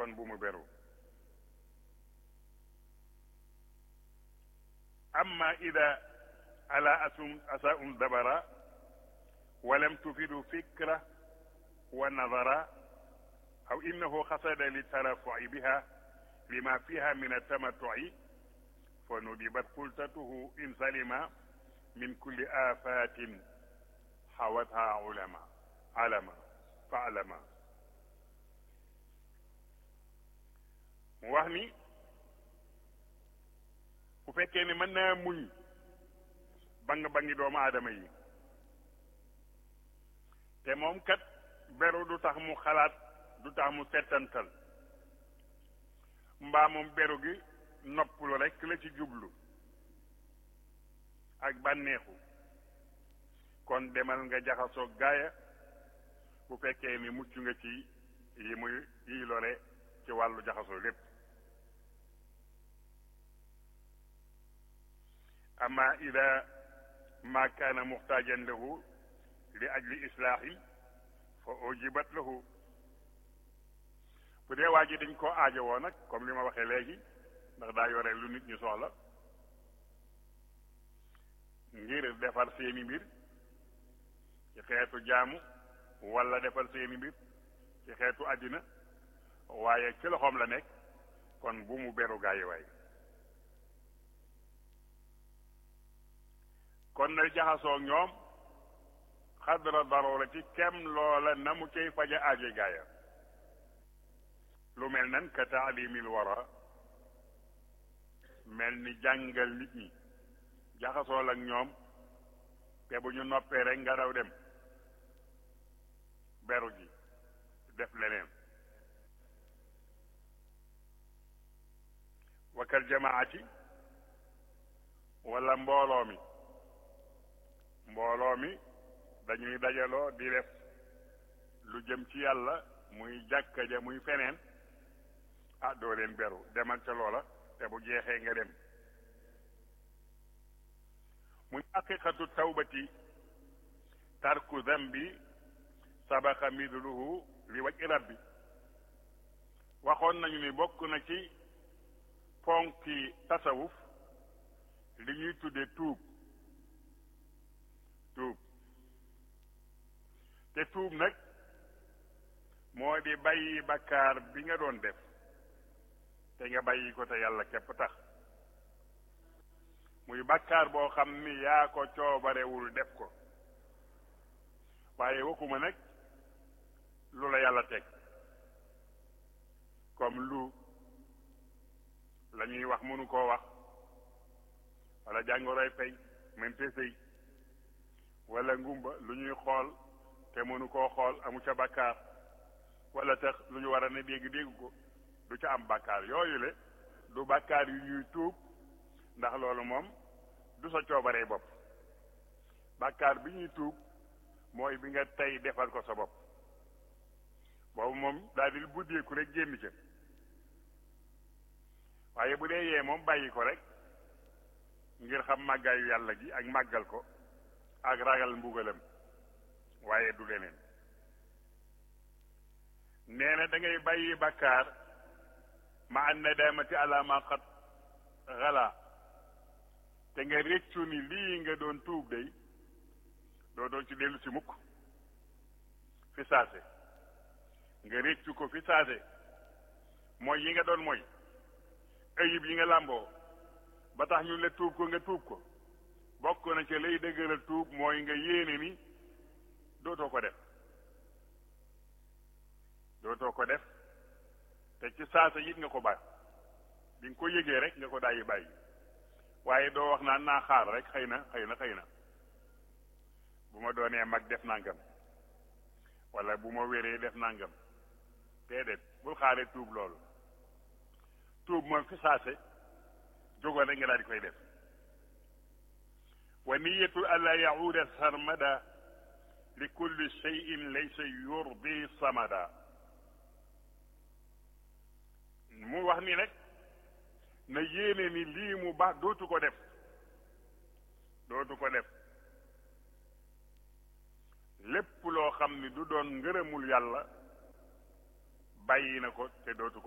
kon bu mu beru amma ida ala asum asaum dabara walam tufidu fikra wa nadara aw innahu xasada litarafuci biha lima fiha min altamatuci fa nudibat xultatuhu in salima min kulli afatin xawatha ulama alama fa alama mu wax ni bu fekkee ne mën naa muñ bang bangi doomu aadama yi te moom kat beru du tax mu xalaat du tax mu settantal mbaa moom beru gi noppalu rekk la ci jublu ak bànneexu kon demal nga jaxasoo gaaya bu fekkee ni mucc nga ci yi muy yi lore ci wàllu jaxasoo lépp amma ida ma kaana muxtaajan lahu li ajli islaahi fa ujibat lahu bu dee waa ji dañ koo aajowoo nag comme li ma waxee léegi ndax daa yore lu nit ñu soxla ngir defar seeni mbir ci xeetu jaamu wala defar seeni mbir ci xeetu àddina waaye ci loxoom la nekk kon bu mu beru gaayi waay kon na jaxasoo ñoom xadra darurati kem loola na mu cay faja aaje gaaya lu mel nan ka taalimil wara mel ni jàngal nit ñi jaxasoo ak ñoom te bu ñu noppee rek nga daw dem beru ji def leneen wakal jamaati wala mbooloo mi mbooloo mi dañuy dajaloo di def lu jëm ci yàlla muy jàkka ja muy feneen ah doo leen beru demal ca loola te bu jeexee nga dem muy haqiqatu tawbati tarku dambi sabaqa midluhu li waj rabbi waxoon nañu ni bokk na ci ponki tasawuf li ñuy tudde tuub tuub te tuub nag moo di bàyyi bakkaar bi nga doon def te nga bàyyi ko te yàlla képp tax muy bakkaar boo xam ni yaa ko coobarewul def ko waaye waxuma nag lu la yàlla teg comme lu la ñuy wax mënu koo wax wala jàngoroy pey mente sëy wala ngumba lu ñuy xool te mënu koo xool amu ca bàkkaar wala tax lu ñu war a ne dégg dégg ko du ca am bàkkaar yooyu le du bàkkaar yu ñuy tuub ndax loolu moom du sa coobaree bopp bàkkaar bi ñuy tuub mooy bi nga tey defal ko sa bopp boobu moom daal di buddeeku rek génn ca waaye bu dee yee moom bàyyi ko rek ngir xam màggaayu yàlla gi ak màggal ko ak ragal mbugalam waaye du leneen nee na da ngay bàyyi bàkkaar ma an nadamati ala ma qad xala te nga réccu ni lii nga doon tuub day doo doon ci dellu si mukk fi saase nga réccu ko fi saase mooy yi nga doon mooy ayib yi nga làmboo ba tax ñu la tuub ko nga tuub ko bokk na ca lay dëgëral tuub mooy nga yéene ni dootoo ko def dootoo ko def te ci saasa it nga ko bàyyi bi nga ko yëgee rek nga ko daayi bàyyi waaye doo wax naan naa xaar rek xëy na xëy na xëy na bu ma doonee mag def nangam wala bu ma wéree def nangam déedéet bul xaaree tuub loolu tuub moom fi saase jógoon rek nga daal di koy def wa niyatu alla yahuuda sarmada li kulli cheyin laysa yurdi samada mu wax ni nag na yéene ni lii mu baax dootu ko def dootu ko def lépp loo xam ni du doon ngërëmul yàlla bàyyi na ko te dootu ko